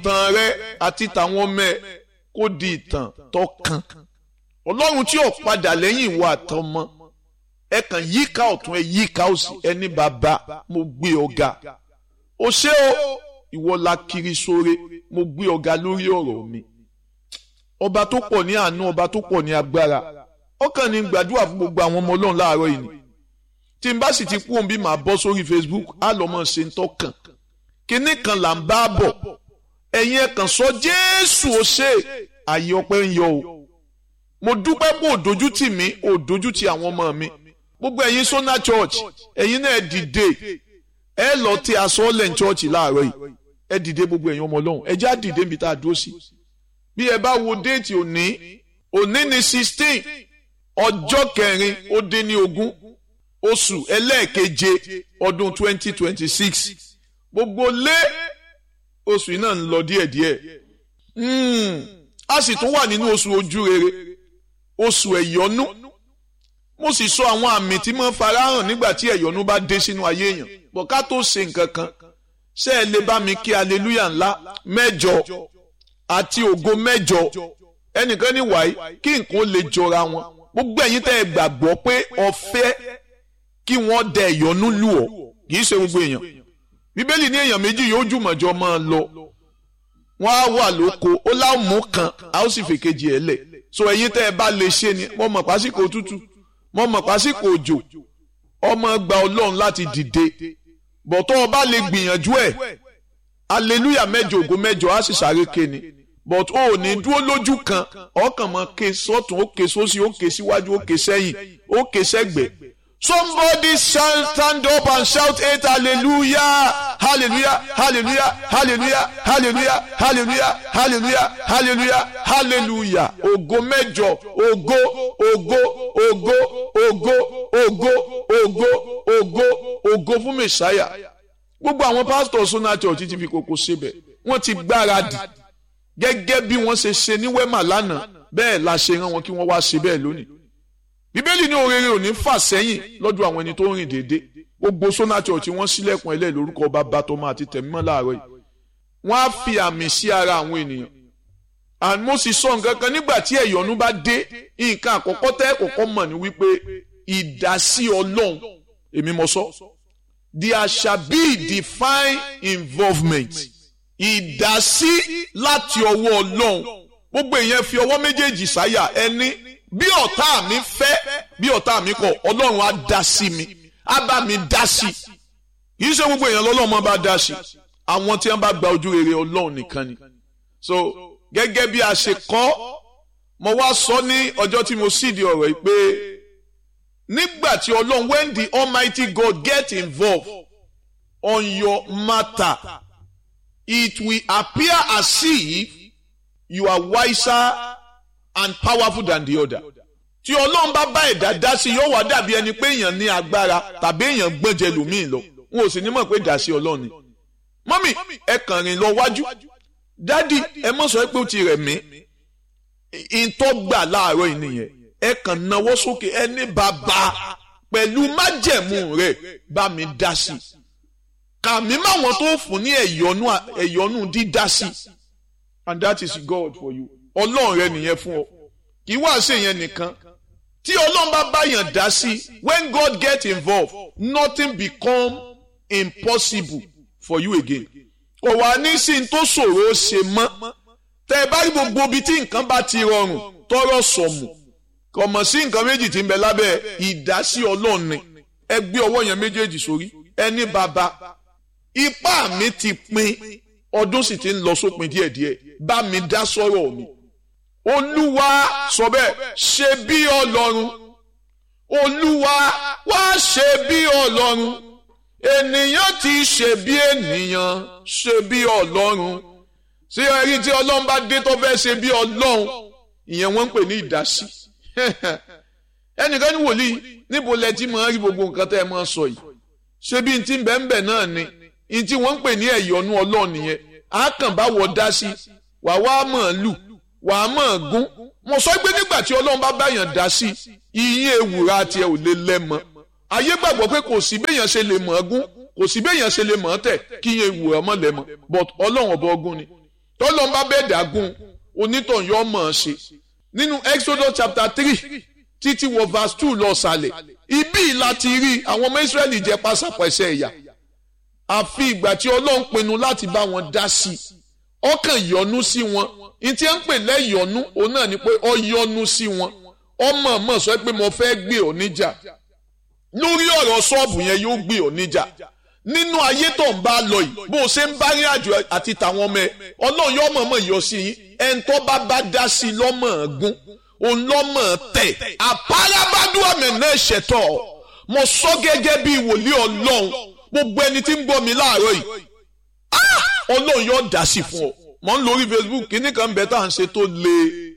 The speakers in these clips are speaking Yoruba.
ìtàn rẹ àti tàwọn ọmọ ẹ kó di ìtàn tó kàn ọlọ́run tí ò padà lẹ́yìn ìwà àtọmọ ẹ kàn yíká ọ̀tún ẹ yíká òsì ẹni bàbá mo gbé ọ̀gá o ṣé o ìwọ la kiri sóre mo gbé ọ̀gá lórí ọ̀rọ̀ mi ọba tó pọ̀ ní àánú ọba tó pọ̀ ní agbára ọkàn ní gbàdúrà fún gbogbo àwọn ọmọ ọlọ́run láàárọ̀ yìí ni tí n bá sì ti kú òun bí màá bọ́ sórí Facebook á lọ́ mọ̀ ṣe ń tọ́kàn kinní kan là ń bá bọ̀ ẹ̀yin ẹ̀ kàn sọ Jésù ó ṣe àyè ọpẹ́ ń yọ o mo dúpẹ́ pé òdojú tì mí òdojú tì àwọn ọmọ mi gbogbo ẹ̀yin Sona Church ẹ̀yin náà dìde ẹ lọ tí aṣọ ọ̀lẹ̀ church láàárọ̀ yìí ẹ dìde gbogbo ẹ̀yin ọmọ ọlọ́run ẹ já dìde níbi tá a dúró sí bí ẹ bá wo déètì òní òní ni sixteen ọjọ́ kẹrin ó dín ní ogún oṣù ẹlẹ́ẹ̀keje ọdún twenty twenty six gbogbo lé oṣù yìí náà ń lọ díẹ̀díẹ̀ a sì tún wà nínú oṣù ojú rere oṣù ẹ̀yọ́nú mo sì sọ àwọn àmì tí mo farahàn nígbà tí ẹ̀yọ́nú bá dé sínú ayé èèyàn bọ̀ ká tó ṣe nǹkan kan ṣé ẹ lè bá mi kí aleluya ńlá mẹ́jọ àti ògo mẹ́jọ ẹnìkan ní wàyí kí nǹkan lè jọra wọn gbogbo ẹ̀yin tẹ́ ẹ gbàgbọ́ pé ọ̀fẹ́ kí wọ́n dẹ ìyọnú lù ọ́ kì í ṣe gbogbo èèyàn bíbélì ní èèyàn méjì yóò jùmọ̀jọ máa lọ wọ́n á wà lóko ó láwùmú kan a ó sì fèkejì ẹ̀ lẹ̀ so ẹ̀yin tẹ́ ẹ bá lè ṣe ni mo mọ̀ pásíkò tútù mo mọ̀ pásíkò òjò ọmọ gba ọlọ́run láti dìde bọ̀tọ́ ọba lè gbìyànjú ẹ̀ aleluya mẹ́jọ ògo mẹ́jọ á sì sáré ké ni but o ò ní dúró lójú kan ọkàn mọ́ ké sọ́tún ó ké sósì ó ké síwájú ó ké sẹ́yìn ó ké sẹ́gbẹ̀ẹ́ Somebody shall stand up and shout eight hallelujah, hallelujah, hallelujah, hallelujah, hallelujah, hallelujah, hallelujah, hallelujah, hallelujah. Ògo mẹ́jọ, ògo, ògo, ògo, ògo, ògo, ògo, ògo, ògo fún Mèsáyà. Gbogbo àwọn pásítọ̀ Sona Church ti fi kókó síbẹ̀. Wọ́n ti gbáradì gẹ́gẹ́ bí wọ́n ṣe ṣe ní Wẹ́mà lánàá bẹ́ẹ̀ la ṣe rán wọn kí wọ́n wá ṣe bẹ́ẹ̀ lónìí bíbélì ní orere ò ní fà sẹ́yìn lọ́dọ̀ àwọn ẹni tó ń rìn déédé gbogbo Sona Church wọ́n sílẹ̀kùn ẹlẹ́ lórúkọ bàbá tọmọ àti tẹ̀mímọ́ láàárọ̀ yìí wọ́n á fi àmì sí ara àwọn ènìyàn and mo sì sọ nǹkan kan nígbà tí ẹ̀yọ́nú bá dé nǹkan àkọ́kọ́ tẹ́ kọ́kọ́ mọ̀ ní wípé ìdásí ọlọ́run èmi mo sọ there shall be divine involvement ìdásí láti ọwọ́ ọlọ́run gbogbo èèyàn fi ọwọ́ méjèèjì sáyà ẹni bí ọ̀tá mi fẹ́ bí ọ̀tá mi kọ̀ ọlọ́run á dá sí mi á bá mi dá sí kì í ṣe gbogbo èèyàn lọ́lọ́run bá dá sí àwọn tí wọ́n bá gba ojú rere ọlọ́run nìkan ni so gẹ́gẹ́ bí a ṣe kọ́ mo wá sọ ní ọjọ́ tí mo sì di ọ̀rọ̀ yìí pé nígbà tí ọlọ́run when the almighty God get involved on your matter it will appear as if you are wiser and powerful than the other. tí ọlọ́run bá bá ẹ̀dá dá sí yóò wá dàbí ẹni pé èèyàn ní agbára tàbí èèyàn gbọ́njẹ lòmíì lọ wọn ò sì ní mọ̀ pé dá sí ọlọ́run ni. mọ́mì ẹ kàn rìn lọ wájú dádì ẹ mọ̀ sọ pé ó ti rẹ̀ mí ìtọ́ gbà láàárọ̀ yìí nìyẹn ẹ kàn náwó sókè ẹ ní bàbá pẹ̀lú májẹ̀mú rẹ̀ bá mi dá sí kàmí máwọn tó fún ní ẹ̀yọ́nú dídá sí and that is God for you ọlọ́run rẹ nìyẹn fún ọ kì í wá ṣe yẹn nìkan tí ọlọ́run bá báyàn dá sí when God get involved nothing become impossible for you again kò wá ní sí ní tó ṣòro ó ṣe mọ́ tẹ ẹ bá rí gbogbo ibi tí nǹkan bá ti rọrùn tọrọ sọmù kò mọ̀ sí nǹkan méjì tí ń bẹ lábẹ́ ìdásí ọlọ́run ni ẹ gbé ọwọ́ yẹn méjèèjì sórí ẹni bàbá ipá mi ti pin ọdún sì ti ń lọ sópin díẹ̀díẹ̀ bá mi dá sọ́rọ̀ mi olúwa sọ bẹ́ẹ̀ ṣe bí ọlọ́run olúwa wá ṣe bí ọlọ́run ènìyàn ti ṣe bí ènìyàn ṣe bí ọlọ́run ṣé ẹrí tí ọlọ́run bá dé tó fẹ́ ṣe bí ọlọ́run ìyẹn wọ́n ń pè ní ìdásí ẹnìkan ní wòlíì níbo lẹ ti máa rí gbogbo nǹkan tẹ́ ẹ máa sọ yìí ṣé bí n ti ń bẹ́ẹ̀ bẹ́ẹ̀ náà ni n tí wọ́n ń pè ní ẹ̀yọ́nú ọlọ́run nìyẹn àákànbáwọ̀ dá sí wà wá mọ̀ lù wà á mọ̀ gún mo sọ pé nígbà tí ọlọ́run bá báyàn dá sí iye ewùrà tiẹ̀ ò lè lẹ́mọ ayé gbàgbọ́ pé kò sí béèyàn ṣe lè mọ̀ gún kò sí béèyàn ṣe lè mọ̀ tẹ̀ kí iye ewùrà mọ̀ lẹ́mọ but ọlọ́run ọba ọgún ni tọ́lọ́ ń bá bẹ́ẹ̀ dàgún onítàn yọ mọ̀ ọ́n ṣe nínú Exodus chapter three títí wọ verse two lọ sàlẹ̀ ibi láti rí àwọn ọmọ Israẹli jẹ pásápẹ́sẹ́ ẹ̀yà àfi ìgbà tí Ọlọ́run pinnu láti bá wọn dá sí i ọkàn yọ́nú sí wọn ìtí ẹ̀ ń pè lẹ́yọ̀nú òun náà ni pé ọ yọ́nú sí wọn ọmọ mọ̀ sọ pé mo fẹ́ gbé ọ níjà lórí ọ̀rọ̀ ṣọ́ọ̀bù yẹn yóò gbé ọ níjà nínú ayé tó ń bá lọ yìí bó o ṣe ń bá rí àjò àti tàwọn ọmọ ẹ ọlọ́run yóò mọ̀ọ́mọ̀ yọ sí yín ẹni tó bá bá dá sí i lọ́mọ̀ gún òun lọ́mọ̀ tẹ̀ àpárábádùn àmì náà ṣẹ̀tọ̀ mo sọ gẹ́gẹ́ bí wòlíì ọlọ́run gbogbo ẹni tí ń gbọ́ mi láàárọ̀ yìí ọlọ́run yóò dá sí fún ọ mọ̀ ń lórí Facebook kíní kan bẹ́ẹ̀ tá à ń ṣe tó le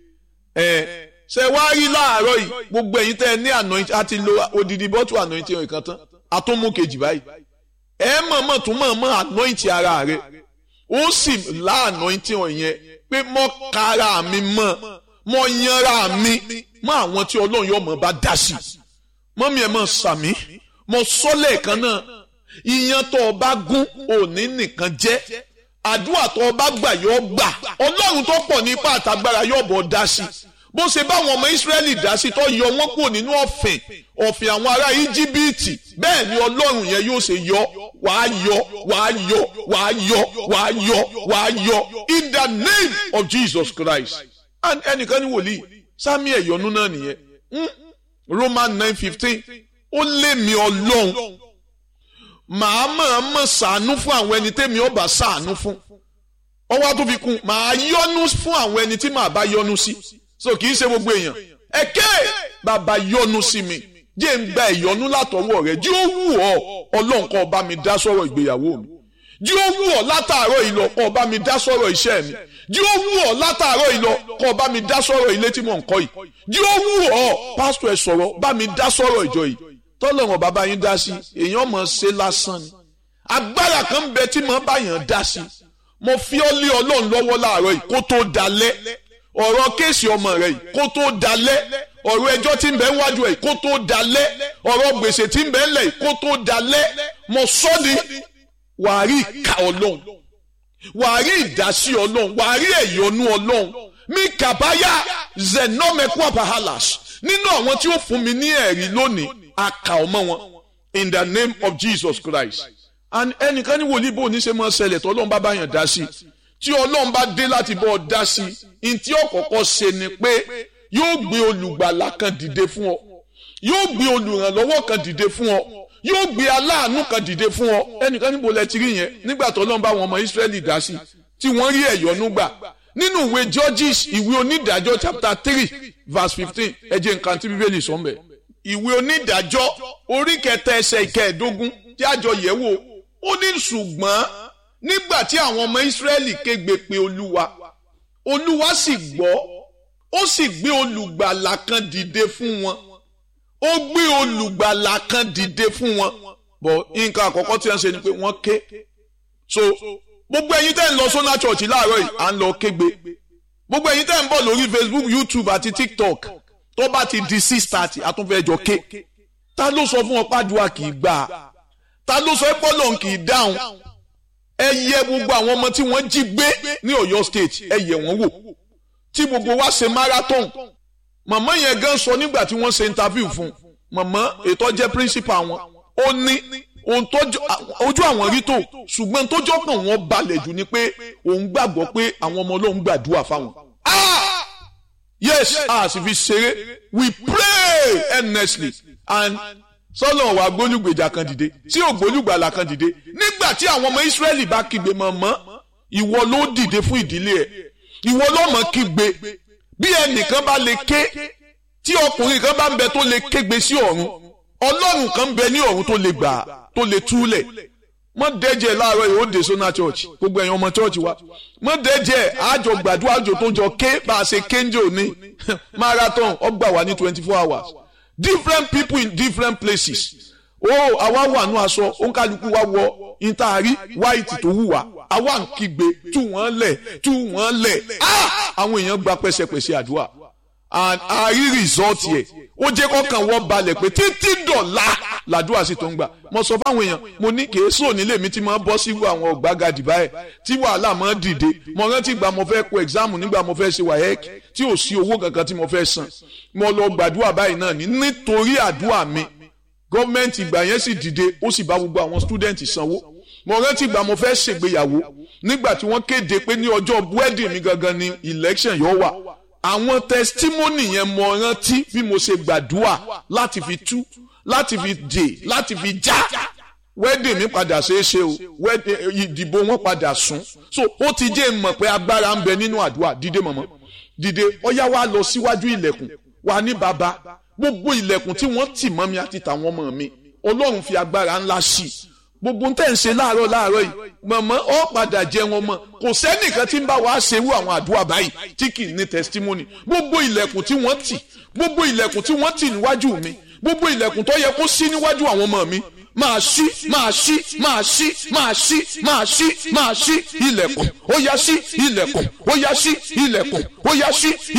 ẹ̀ ṣe wá rí láàárọ̀ yìí gbogbo ẹ̀yin tẹ́ ẹ ní anointing àti lo odidi bọ́tù anointing ìkan tán àtúnmú kejì báyìí ẹ mọ̀ọ́mọ̀ tún mọ̀ọ́mọ̀ anointing ara rẹ ó sì lá anointing yẹn pé mọ́ kára mi mọ́ mọ́ yanra mi mọ́ àwọn tí ọlọ́run yóò mọ̀ bá dá sí mọ́mí ẹ̀ mọ̀ sàmí mọ́ sọ́lẹ̀ kan náà ìyẹn tó o bá gún òní nìkan jẹ́ àdúrà tó o bá gbà yóò gbà ọlọ́run tó pọ̀ ní ipá àtàgbára yóò bọ̀ dá sí bó ṣe báwọn ọmọ Ísírẹ́lì dá sí tó yọ wọ́n kúrò nínú ọ̀fìn ọ̀fìn àwọn ará Íjíbítì bẹ́ẹ̀ ni ọlọ́run yẹn yóò ṣe yọ wàá yọ wàá yọ wàá yọ wàá yọ wàá yọ in the name of Jesus Christ and ẹnìkan ní wòlíì sami ẹ̀yọ́nú náà nìyẹn Roman nine fifteen ó lé mi ọlọ́run màá máa mọ̀ sàánú fún àwọn ẹni tẹ́mi ọba sàánú fún ọwọ́ tó fi kún màá yọ́nú fún àwọn ẹni tí màá bá yọ́nú sí so kì í ṣe gbogbo èèyàn ẹ̀kẹ́ bàbá yọ́nú sí mi jẹ́ ń gba ìyọ́nú látọwọ́ rẹ̀ jí ó wù ọ́ ọlọ́run kó bá mi dá sọ̀rọ̀ ìgbéyàwó mi jí ó wù ọ́ látàárọ̀ ìlọ kó bá mi dá sọ̀rọ̀ iṣẹ́ mi jí ó wù ọ́ látàárọ̀ ìlọ kó bá mi dá sọ̀rọ̀ ilé tí mò ń kọ́ yìí jí ó wù ọ́ pásítọ̀ ẹ̀ sọ̀rọ̀ bá mi dá sọ̀rọ̀ ìjọ yìí tọ́lọ́run bàbá yín dá sí èèyàn mọ̀ ṣe lásán ni agbára kan bẹ tí mo bá yàn dá sí mo fi ọ́ lé ọlọ́run lọ́wọ́ láàárọ̀ yìí kó tó dalẹ̀ ọ̀rọ̀ kéèsì ọmọ rẹ̀ yìí kó tó dalẹ̀ ọ̀rọ̀ ẹjọ́ tí ń bẹ wájú ẹ̀ kó tó dalẹ̀ ọ̀rọ̀ gbèsè tí ń bẹ ńlẹ̀ yìí kó tó dalẹ̀ mo sọ ni wàá rí ìka ọlọ́run wàá rí ìdásí ọlọ́run wàá rí ẹ̀yọ́nú ọlọ́run mi kàbáyà zenomekwa pahalas nínú àwọn tí ó fún mi ní ẹ̀rí lónìí aka ọmọ wọn in the name of Jesus Christ and ẹnìkan ní wòlíì bò ní ṣe máa ṣẹlẹ̀ tó ọlọ́run bá bá yàn dá sí tí ọlọ́run bá dé láti bọ́ ọ dá sí i tí ọ̀kọ̀ọ̀kọ̀ ṣe ni pé yóò gbé olùgbàlà kan dìde fún ọ yóò gbé olùrànlọ́wọ́ kan dìde fún ọ yóò gbé aláàánú kan dìde fún ọ ẹnìkan níbo lẹ ti rí yẹn nígbà tó ọlọ́run bá wọn ọmọ Ísírẹ́lì dá sí tí wọ́n rí ẹ̀yọ́nú gbà nínú ìwé Judges ìwé onídàájọ́ chapter three verse fifteen ẹ jẹ́ nǹkan tí bíbélì sọ ń bẹ̀ ìwé onídàájọ́ orí kẹta ẹsẹ̀ ìkẹẹ̀dógún tí àjọ yẹ̀ wò ó ní ṣùgbọ́n nígbà tí àwọn ọmọ Ísírẹ́lì kégbe pe Olúwa Olúwa sì gbọ́ ó sì gbé olùgbàlà kan dìde fún wọn ó gbé olùgbàlà kan dìde fún wọn bọ̀ nǹkan àkọ́kọ́ tí wọ́n ṣe ni pé wọ́n ké so gbogbo ẹ̀yin tẹ́ ń lọ sọ́nà church láàárọ̀ yìí à ń lọ kégbe gbogbo ẹ̀yin tẹ́ ń bọ̀ lórí Facebook YouTube àti TikTok tó bá ti di six thirty àtúnfẹ́jọ ké ta ló sọ fún ọ pàdùà kì í gbà ta ló sọ pọ́lọ̀ kì í dáhùn ẹ yẹ gbogbo àwọn ọmọ tí wọ́n jí gbé ní Ọ̀yọ́ state ẹ yẹ wọ́n wò tí gbogbo wa ṣe marathon màmá yẹn gan sọ nígbà tí wọ́n ṣe interview fún màmá ètò jẹ́ principal wọn ó ní ohun tó ojú àwọn rí tó ṣùgbọ́n tó jọ́kàn wọn balẹ̀ jù ni pé òun gbàgbọ́ pé àwọn ọmọ Ọlọ́run gbàdúrà fáwọn. ah yes a sì fi ṣeré we pray earnestly and sọlọ wa gbólúgbèjà kan dìde tí ò gbólúgbàlà kan dìde nígbà tí àwọn ọmọ Ísírẹ́lì bá kígbe mọ̀mọ́ ìwọ ló dìde fún ìdílé ẹ̀ ìwọ ló mọ̀ kígbe bí ẹnìkan bá lè ké tí ọkùnrin kan bá ń bẹ tó lè kégbe sí ọ̀run ọlọ́run kan ń bẹ ní ọ̀run tó lè gbà tó lè túlẹ̀ mọ́ dẹ́jẹ́ láàárọ̀ yìí ó dé sọ́nà church gbogbo ẹ̀yin ọmọ church wa mọ́ dẹ́jẹ́ àjọ gbàdúrà àjò tó jọ ké bá a ṣe kéńjò ní marathon ọgbà wà ní twenty four hours different people in different places ó àwa wà nù aṣọ òǹkàlùkù wa wọ ìtaari white tó wù wá àwa ń kígbe tú wọ́n lẹ̀ tú wọ́n lẹ̀ àwọn èèyàn gba pẹ́sẹpẹ́sẹ àdúrà a rí result yẹ ó jẹ́ kọ́kàn wọ́n balẹ̀ pé títí dọ̀la làdúrà sí tó ń gbà mo sọ fáwọn èèyàn mo ní kì í sùn nílé mi tí mo bọ́ sí àwọn ọ̀gbágadì báyìí tí wàhálà máa dìde mo rántí ìgbà mo fẹ́ kó exam nígbà mo fẹ́ ṣe WAEC tí ò sí owó kankan tí mo fẹ́ san mo lọ gbàdúrà báyìí náà ní nítorí àdúrà mi gọ́ọ̀mẹ̀ntì ìgbà yẹn sì dìde ó sì bá gbogbo àwọn student sanwó mo rántí ìgbà mo fẹ́ ṣègbéyàwó nígbà tí wọ́n kéde pé ní ọjọ́ wedding mi gangan ni election yóò wà àwọn testimony yẹn mo rántí bí mo ṣe gbàdúrà láti fi tú láti fi dè láti fi já wedding mi padà ṣeé ṣe o ìdìbò wọn padà sún so ó ti jẹ́ mọ̀ pé agbára ń bẹ nínú àdúrà dìde mọ̀mọ́ dìde ọyá wa lọ síwájú ilẹ̀kùn wa ní baba gbogbo ilẹ̀kùn tí wọ́n tì mọ́ mi àti tàwọn ọmọ mi ọlọ́run fi agbára ńlá sí i gbogbo ń tẹ̀ ń ṣe láàárọ̀ láàárọ̀ yìí mọ̀mọ́ ọ padà jẹ wọn mọ̀ kò sẹ́nìkan tí ń bá wa ṣerú àwọn àdúrà báyìí tí kì í ní testimony gbogbo ilẹ̀kùn tí wọ́n tì gbogbo ilẹ̀kùn tí wọ́n tì níwájú mi gbogbo ilẹ̀kùn tó yẹ kó ṣí níwájú àwọn ọmọ mi máa ṣí máa ṣí máa ṣí máa ṣí máa ṣí máa ṣí ilẹ̀kùn ó yá ṣí ilẹ̀kùn ó yá ṣí ilẹ̀kùn ó yá ṣí.